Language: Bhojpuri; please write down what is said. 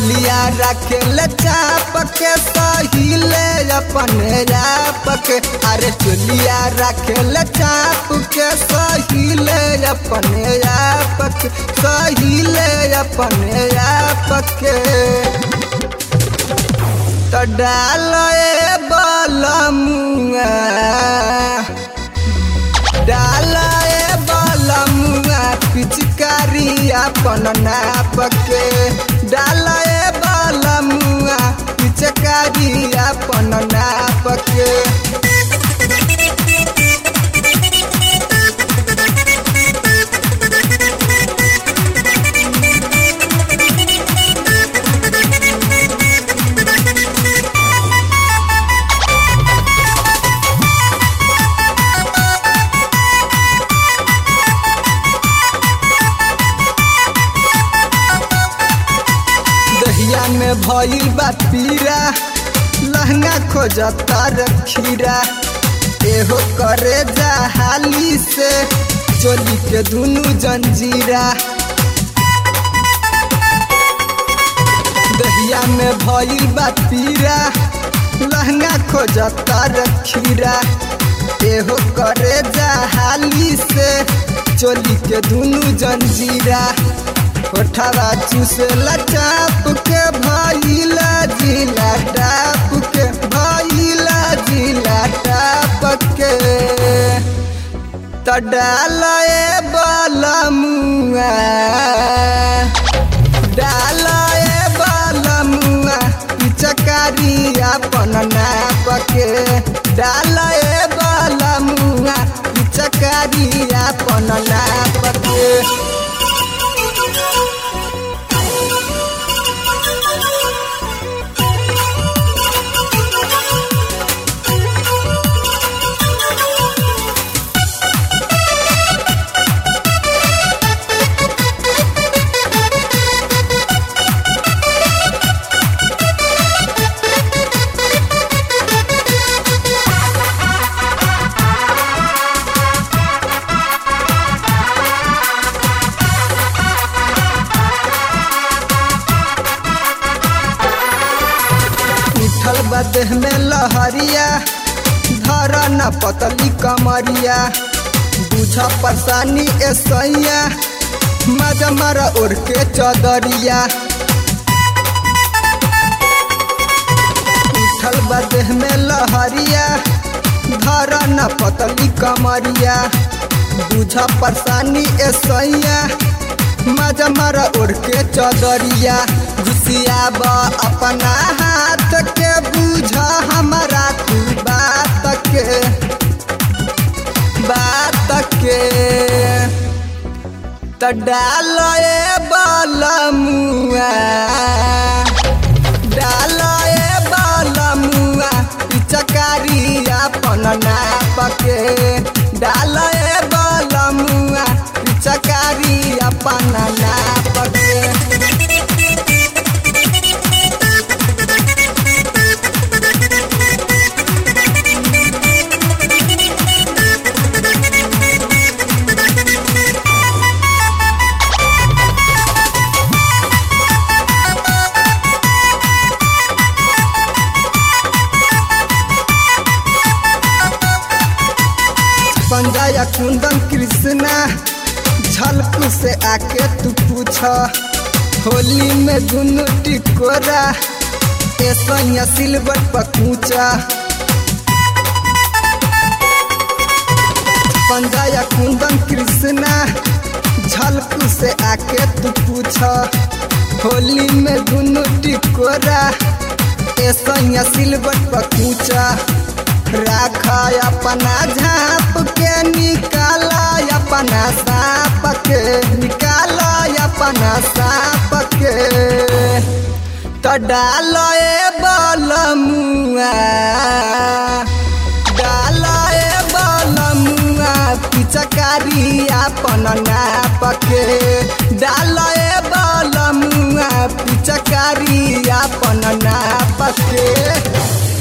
चोलिया रखेल चाप के सहिले अपने आप के अरे चोलिया रखेल चाप के सहिले अपने आप के सहिले अपने आप के तो डाल बलमुआ डाल बलमुआ पिचकारी अपन नाप के डाल बलमुआ पिचकारी अपन नाप के दहिया में भइल बा पीरा लहंगा खोजता रखीरा एहो करे जा हाली से चोली के दुनु जंजीरा दहिया में भइल बा पीरा लहंगा खोजता रखीरा एहो करे जा हाली से चोली के दुनु जंजीरा कोठावा चूसला चाप के भइला जिला टाप के भइला जिला टाप के त डालए बलमुआ डालए बलमुआ पिचकारी अपन नाप के डालए बलमुआ पिचकारी अपन नाप के उठल बा देह में लहरिया धर न पतली कमरिया बुझ परेशानी ए सैया मजा मारा ओढ़ के चदरिया उठल बा देह में लहरिया धर न पतली कमरिया बुझ परेशानी ए सैया मजा मारा ओढ़ के चदरिया घुसियाब अपना हाथ के बुझ हमारा तू बात के बात के त डाल बलमुआ डाल बलमुआ पिचकारी अपन नाप के डाल बलमुआ पिचकारी अपन नाप के पंजाया कुंदन कृष्णा झलकू से आके तू पूछ होली में दुनू टिकोरा ऐसा सिल्वर पकूचा पंजाया कुंदन कृष्णा झलकू से आके तू पूछ होली में दुनू टिकोरा ऐसा सिल्वर पकूचा राख अपना झाप के निकाला अपना साप के निकाला अपना साप के तो डाल बलमुआ डाल बलमुआ पिचकारी अपन नाप के डाल बलमुआ पिचकारी अपन नाप के